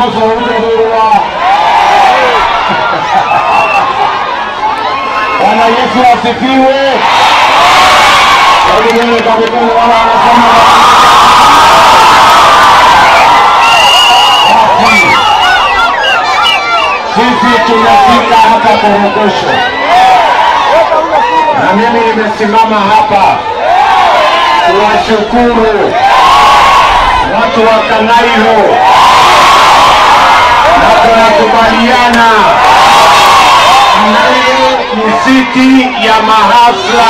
mahasla hutadhurua. Bwana Yesu asifiwe. Hebu nione kwa mikono wala wanasema basi. Sisi tumefika hapa Korogosho na mimi nimesimama hapa kuwashukuru watu wa Kanairo na tunakubaliana Kanairo ni siti ya mahasla.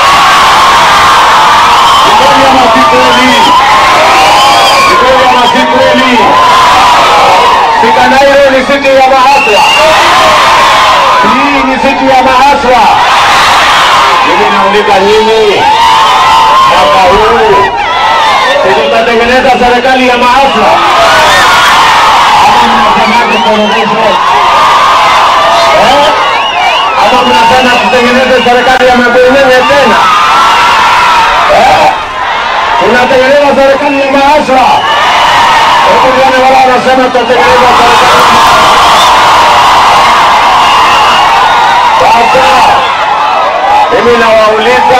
Ni kweli ama si kweli? Ni kweli ama si kweli? Si Kanairo ni siti ya mahasla? Hii ni siti ya mahasla. Mimi nauliza nyinyi, mwaka huu tutatengeneza serikali ya mahasla ama mnasemaje Korogosho? Eh? Ama mnasema tutengeneze serikali ya mabwenyenye tena? Eh? Tunatengeneza serikali ya mahasla. Hebu nione wala wanasema tutatengeneza serikali ya Sasa mimi nawauliza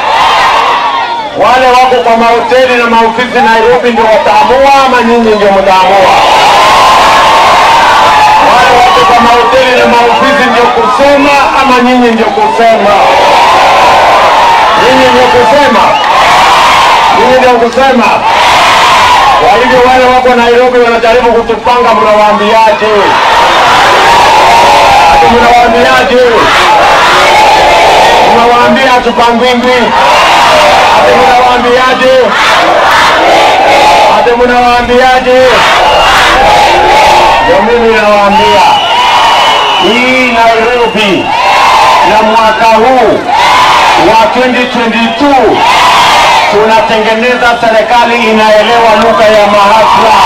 wale wako kwa mahoteli na maofisi Nairobi ndio wataamua ama nyinyi ndio mtaamua? Wale wako kwa mahoteli na maofisi ndio kusema ama nyinyi ndio kusema? Nyinyi ndio kusema, nyinyi ndio kusema. Kwa hivyo wale wako Nairobi wanajaribu kutupanga, mnawaambiaje? Ati mnawaambiaje? Mnawaambia hatupangwingwi? Ati mnawaambiaje? Ati mnawaambiaje? Ndio mimi nawaambia hii Nairobi ya mwaka huu wa 2022 tunatengeneza serikali inaelewa lugha ya mahasla.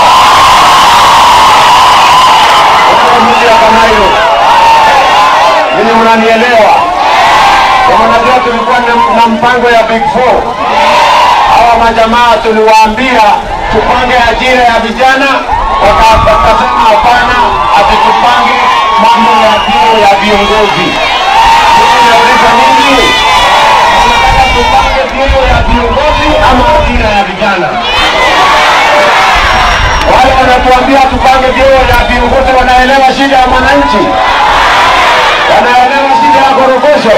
Wale mji ya Kanairo, ninyi mnanielewa? Kwa Unajua tulikuwa na- na mpango ya Big Four. Hawa majamaa tuliwaambia tupange ajira ya vijana, waka- wakasema hapana, ati tupange mambo ya vyeo ya viongozi. Mimi nauliza nini? Tunataka tupange vyeo ya viongozi ama ajira ya vijana? Wale wanatuambia tupange vyeo ya viongozi wanaelewa shida ya mwananchi, wanaelewa shida ya Korogosho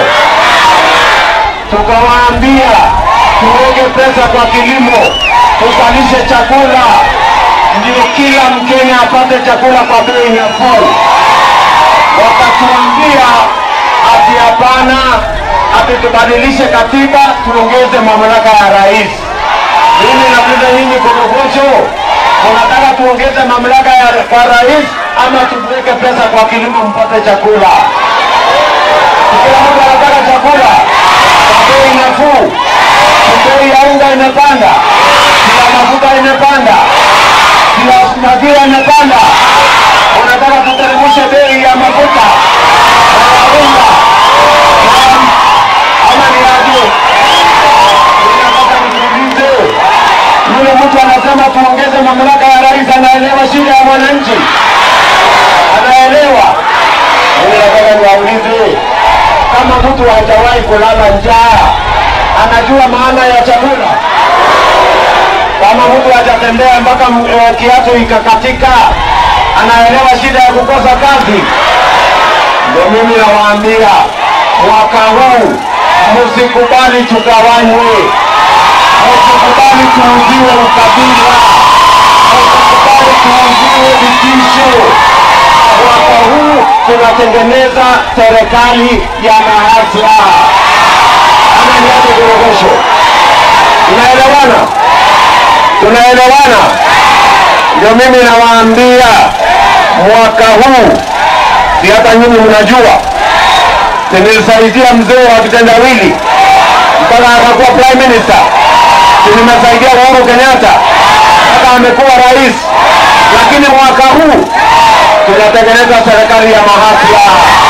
tukawaambia tuweke pesa kwa kilimo, tuzalishe chakula, ndio kila Mkenya apate chakula kwa bei nafuu. Wakatuambia ati hapana, ati tubadilishe katiba, tuongeze mamlaka ya rais. Mimi nauliza nyinyi Korogosho, unataka tuongeze mamlaka ya kwa rais ama tuweke pesa kwa kilimo mpate chakula? Kila mtu anataka chakula kwa bei nafuu. Bei ya unga imepanda, kila mafuta imepanda, kila maziwa imepanda. Unataka tuteremshe bei ya mafuta na ya unga Na- ama ni aje? Ninataka niulize, yule mtu anasema tuongeze mamlaka ya rais, anaelewa shida ya mwananchi? Anaelewa? Mimi nataka niwaulize kama mtu hajawahi kulala njaa, anajua maana ya chakula? Kama mtu hajatembea mpaka eh, kiatu ikakatika, anaelewa shida ya kukosa kazi? Ndio mimi nawaambia mwaka huu msikubali tugawanywe, msikubali tuuziwe ukabila, msikubali tuuziwe vitisho mwaka huu tunatengeneza serikali ya mahasla. Ama ni aje Korogosho? Tunaelewana? Tunaelewana? Ndio mimi nawaambia mwaka huu, si hata nyinyi mnajua, si nilisaidia mzee wa kitendawili mpaka akakuwa prime minister, si nimesaidia Uhuru Kenyatta mpaka amekuwa rais, lakini mwaka huu tunatengeneza serikali ya mahasla.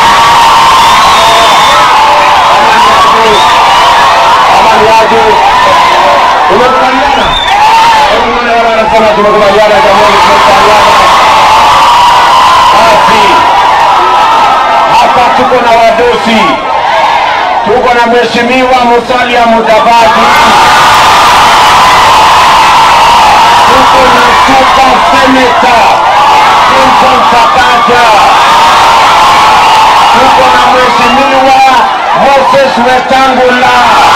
Ama ni aje? Tumekubaliana? Hebu nione wale wanasema tumekubaliana, jamani, tumekubaliana. tuko na mheshimiwa Musalia Mudavadi, tuko na super senator Clinton Sakaja, tuko na mheshimiwa Moses Wetangula,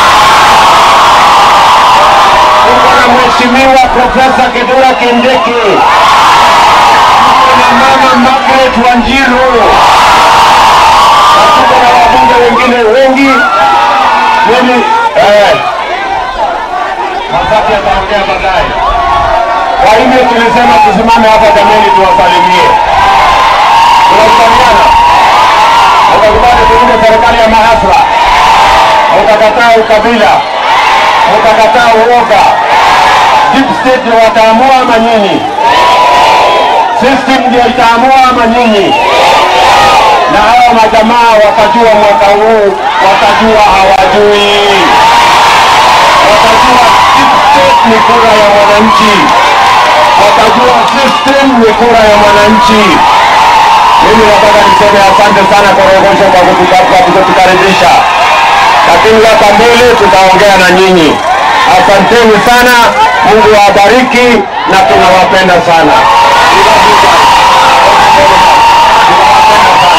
tuko na mheshimiwa Profesa Kithure Kindiki, tuko na mama Margaret Wanjiru na tuko na wabunge wengine wengi. Mimi eh, Masaki ataongea baadaye. Kwa hivyo tulisema tusimame hapa jameni, tuwasalimie. Tunakubaliana, utakubali tuunde serikali ya mahasla, utakataa ukabila, utakataa uoga. Deep state ndio wataamua ama nyinyi? System ndio itaamua ama nyinyi? na hawa majamaa watajua mwaka huu, watajua hawajui, watajua deep state ni kura ya mwananchi, watajua system ni kura ya mwananchi. Mimi nataka niseme asante sana Korogosho kwa kutuka- kwa kutukaribisha, lakini hapa mbele tutaongea na nyinyi. Asanteni sana, Mungu awabariki na tunawapenda sana. We love you guys. Thank you very much. Tunawapenda sana.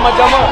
majamaa